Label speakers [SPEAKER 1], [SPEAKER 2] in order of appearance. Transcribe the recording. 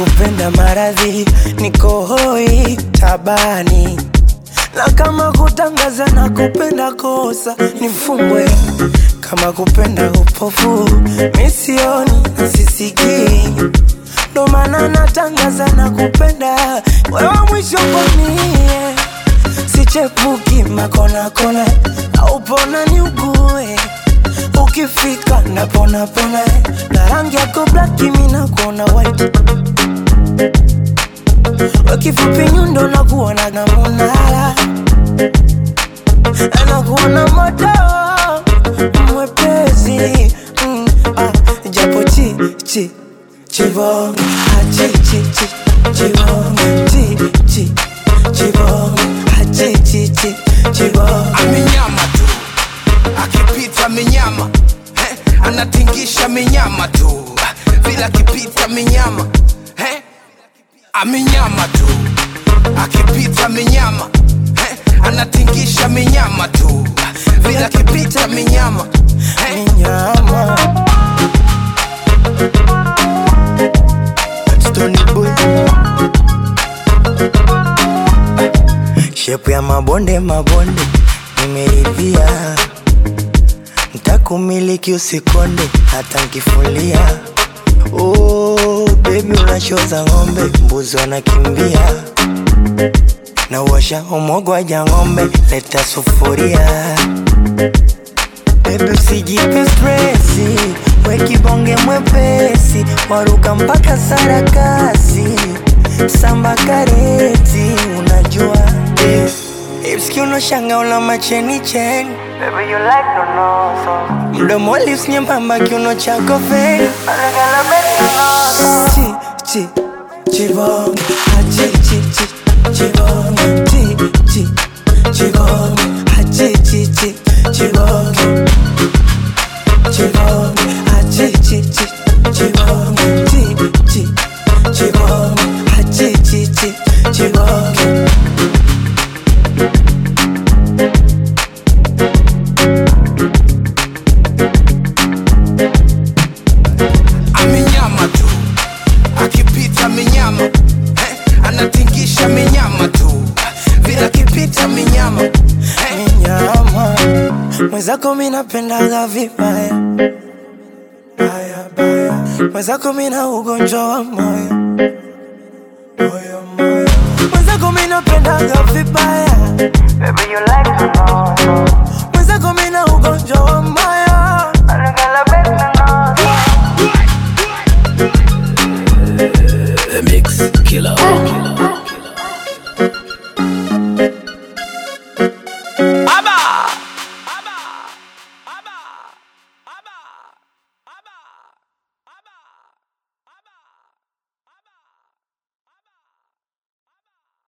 [SPEAKER 1] kupenda maradhi, niko hoi tabani, na kama kutangaza na kupenda kosa nifungwe, kama kupenda upofu misioni na sisikii, ndo maana natangaza na kupenda wewe mwisho kwamie, sichepuki makona kona, au pona ni ugue ukifika napona pona na rangi yako black mimi nakuona white wakifupi nyundo nakuona gamunala nakuona moto mwepesi mm, ah, japo chi chi chibonge ah, chi chi chi chibonge chi chi chibonge ah, chi chi chi chibonge
[SPEAKER 2] amenyama tu akipita menyama eh, anatingisha menyama tu vila akipita menyama eh, amenyama tu akipita menyama eh, anatingisha menyama tu vila akipita menyama eh,
[SPEAKER 1] nyama Stony boy shepu ya mabonde mabonde nimeridhia ntakumiliki usikonde hata nkifulia oh, bebi unashoza ng'ombe mbuzi wanakimbia na uwasha umogwaja ng'ombe leta sufuria Baby usijipe stresi, we kibonge mwepesi, waruka mpaka sarakasi, samba kareti, unajua yeah. Ipski unoshanga una macheni cheni Baby you like no no so Mdomo lips nyembamba kiuno chako fake Anagala beti no Chi chi chibonge ah, chi chi chi chibonge chi chi chibonge ah, chi chi chi chibonge chibonge ah, chi chi chi chibonge chi chi chibonge ah, chi chi chi chibonge
[SPEAKER 2] amenyama tu akipita menyama eh, anatingisha menyama tu vila akipita menyama eh,
[SPEAKER 1] nyama mwenzako minapendaga vibaya baya baya mwenzako mina ugonjwa wa moyo moyo moyo mwenzako minapendaga vibaya